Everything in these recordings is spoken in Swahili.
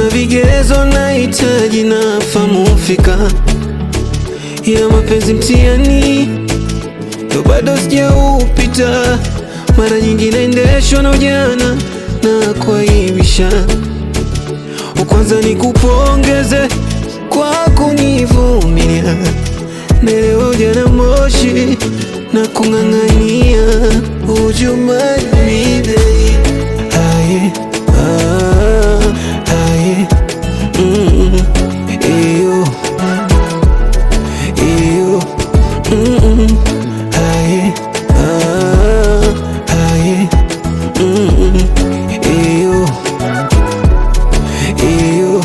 kuna vigezo nahitaji na famu fika ya mapenzi mtihani ndo bado sijaupita. Mara nyingi naendeshwa na ujana na kuaibisha. Kwanza ni kupongeze kwa kunivumilia, naelewa ujana moshi na kung'ang'ania ujumani babe. Aye, ah, aye, mm, iyo, iyo, mm, aye, ah, aye, mm, iyo, iyo.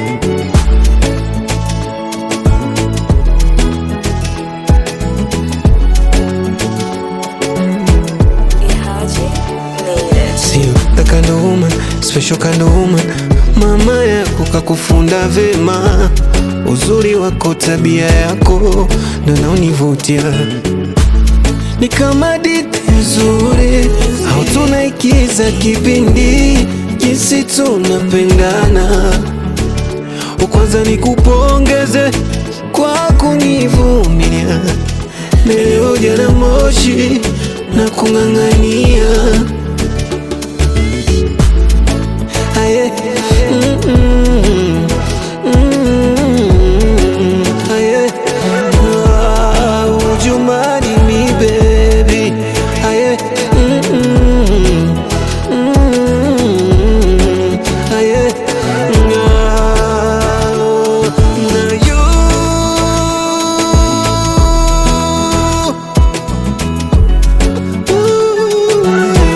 Ihaji made it. Sio the kind of woman, special kind of woman. Mama yako kakufunda vema, uzuri wako, tabia yako ndo naonivutia. Ni kama hadithi nzuri au tunaikiza kipindi, jinsi tunapendana. Kwanza ni kupongeze kwa kunivumilia, leo ujana moshi na kung'ang'ania Aye. Mm, mm, mm, aye. Ah, would you marry me, baby? Aye. Mm, mm, mm, aye. Ah, na you.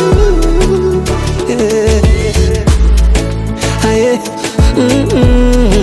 Ooh, yeah. Aye. Mm, mm,